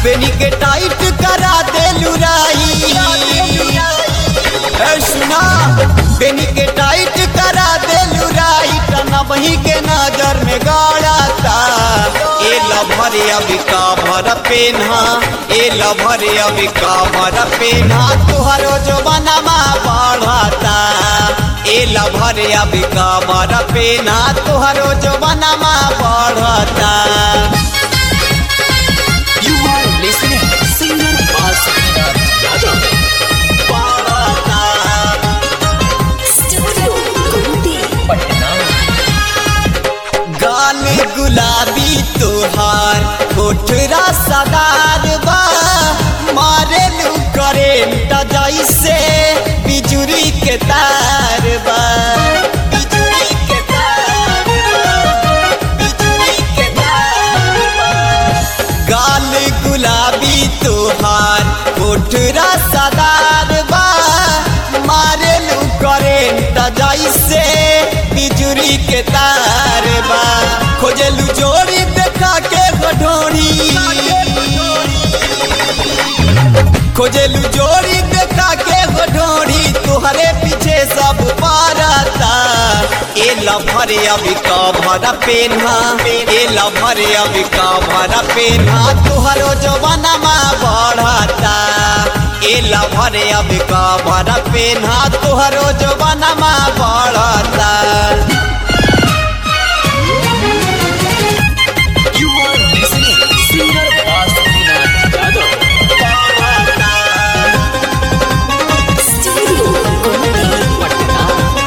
बेनी के टाइट करा दे लुराई ए सुना बेनी के टाइट करा दे लुराई टना वही के नजर में गाड़ाता ए लभर अभी काभर पेन्हा ए लभर अभी काभर पेन्हा तुहरो जो बनमा बढ़ता ए लभर अभी काभर पेन्हा तुहरो जो बनमा बढ़ता You are listening singer Basuki Yadav. Studio Kunti. Patna. गाल गुलाबी तोहार कोठरा सदार बा मारे लू करेंट जैसे बिजुरी के तार बा बिजुरी के तार बा, बिजुरी के तार बा। गाल गुलाबी तोहार कोठरा सदार बा मारे लू करेंट जैसे बिजुरी के तार बा खोजलू जोड़ी देखा के गढोरी खोजलू जोड़ी देखा के गढोरी तुहरे पीछे सब पारता ए लभरे अभी कभर पेन्हा ए लभरे अभी कभर पेन्हा तुहरो जवानमा बढ़ता ए लभरे अभी कभर पेन्हा तुहरो जवानमा बढ़ता You are listening singer Basuki Yadav. Studio Kunti. Patna.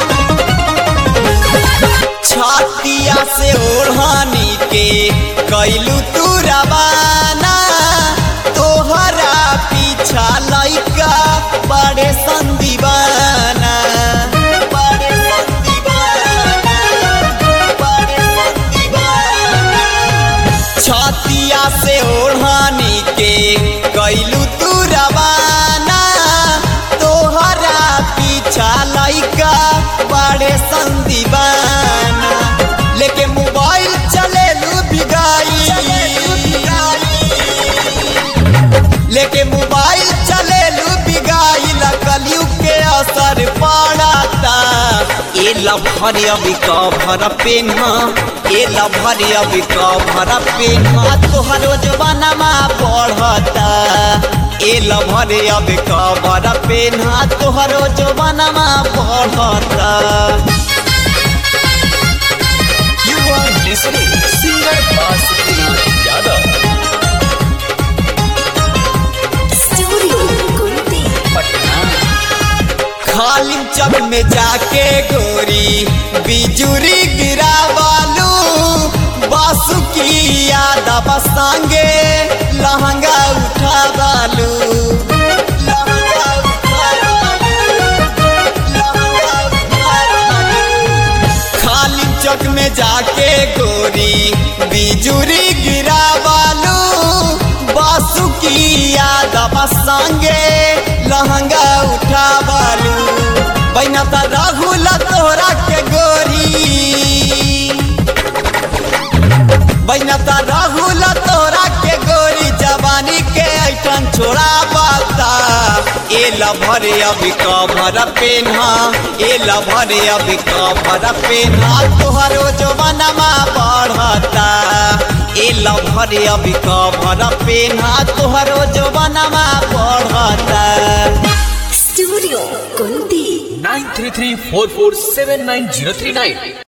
छातिया से ओढ़ानी के कैलू तू रवाना तोहरा पीछा लइका बड़े संदीवाना बड़े संदीवाना बड़े संदीवाना छातिया से ओढ़ानी के कैलू तू रवाना तोहरा पीछा लइका बड़े संदीवाना लेके मोबाइल चले लू बिगाई लेके मोबाइल चले लू बिगाई कलयु के असर पड़ता ए लभर अभी कभर पेन्हा ए लभर अभी कभर पेन्हा तोहरो जवानमा बढ़ता ए लभर अभी कभर पेन्हा तोहरो जवानमा बढ़ता You are listening singer Basuki Yadav. Studio Kunti. Patna. खालिम चब में जाके गोरी बिजुरी गिरावालू बासुकी यादव संगे लहंगा उठावालू लहंगा उठावालू, लहंगा उठावालू। खाली चौक में जाके गोरी बिजुरी गिरावालू बासुकी यादव संगे लहंगा उठावालू बैना त राहुल तोहरा के गोरी बैना त राहुल तोरा के गोरी जवानी के ऐठन छोड़ा बता ए लभरे अभी कभर पेन्हा ए लभरे अभी कभर पेन्हा तोहरो जवानमा बढ़ता ए लभरे अभी कभर पेन्हा तोहरो जवानमा बढ़ता Studio Kunti. Nine three three four four seven nine zero three nine.